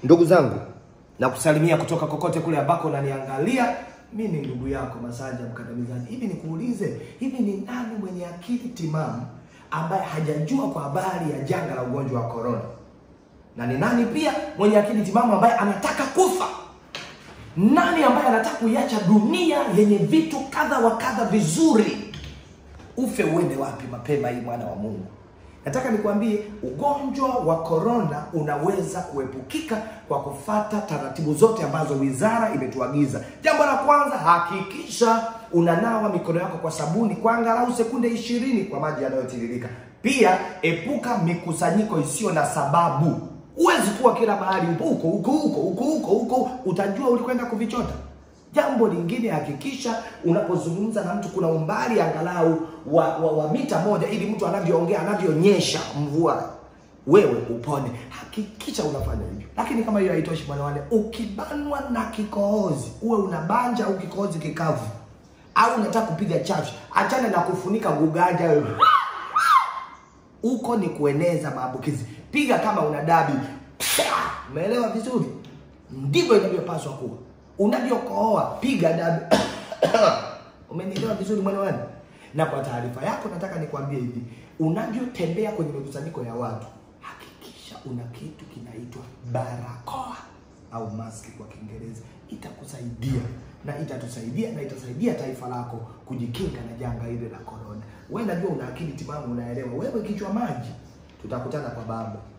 Ndugu zangu, na kusalimia kutoka kokote kule ambako unaniangalia. Mi ni ndugu yako Masanja Mkandamizaji. Hivi nikuulize, hivi ni nani mwenye akili timamu ambaye hajajua kwa habari ya janga la ugonjwa wa korona? Na ni nani pia mwenye akili timamu ambaye anataka kufa? Nani ambaye anataka kuiacha dunia yenye vitu kadha wa kadha vizuri? Ufe uende wapi mapema hii, mwana wa Mungu? Nataka nikwambie ugonjwa wa korona unaweza kuepukika kwa kufata taratibu zote ambazo wizara imetuagiza. Jambo la kwanza, hakikisha unanawa mikono yako kwa sabuni kwa angalau sekunde ishirini kwa maji yanayotiririka. Pia epuka mikusanyiko isiyo na sababu. Huwezi kuwa kila mahali upo huko huko huko huko huko huko, utajua ulikwenda kuvichota. Jambo lingine, hakikisha unapozungumza na mtu kuna umbali angalau wa, wa, wa mita moja, ili mtu anavyoongea anavyonyesha mvua wewe upone. Hakikisha unafanya hivyo. Lakini kama hiyo haitoshi, bwana wale, ukibanwa na kikohozi, uwe unabanja au kikohozi kikavu au unataka kupiga chafya, achana na kufunika guganja wewe huko ni kueneza maambukizi. Piga kama una dabi. Umeelewa vizuri? Ndivyo inavyopaswa kuwa. Unavyokohoa piga dabi. Umenielewa vizuri mwana wangu? Na kwa taarifa yako nataka nikwambie hivi, unavyotembea kwenye mikusanyiko ya watu, hakikisha una kitu kinaitwa barakoa au maski kwa Kiingereza. Itakusaidia na itatusaidia na itasaidia taifa lako kujikinga na janga hili la korona. Wewe najua una akili timamu, unaelewa. Wewe kichwa maji, tutakutana kwa baba.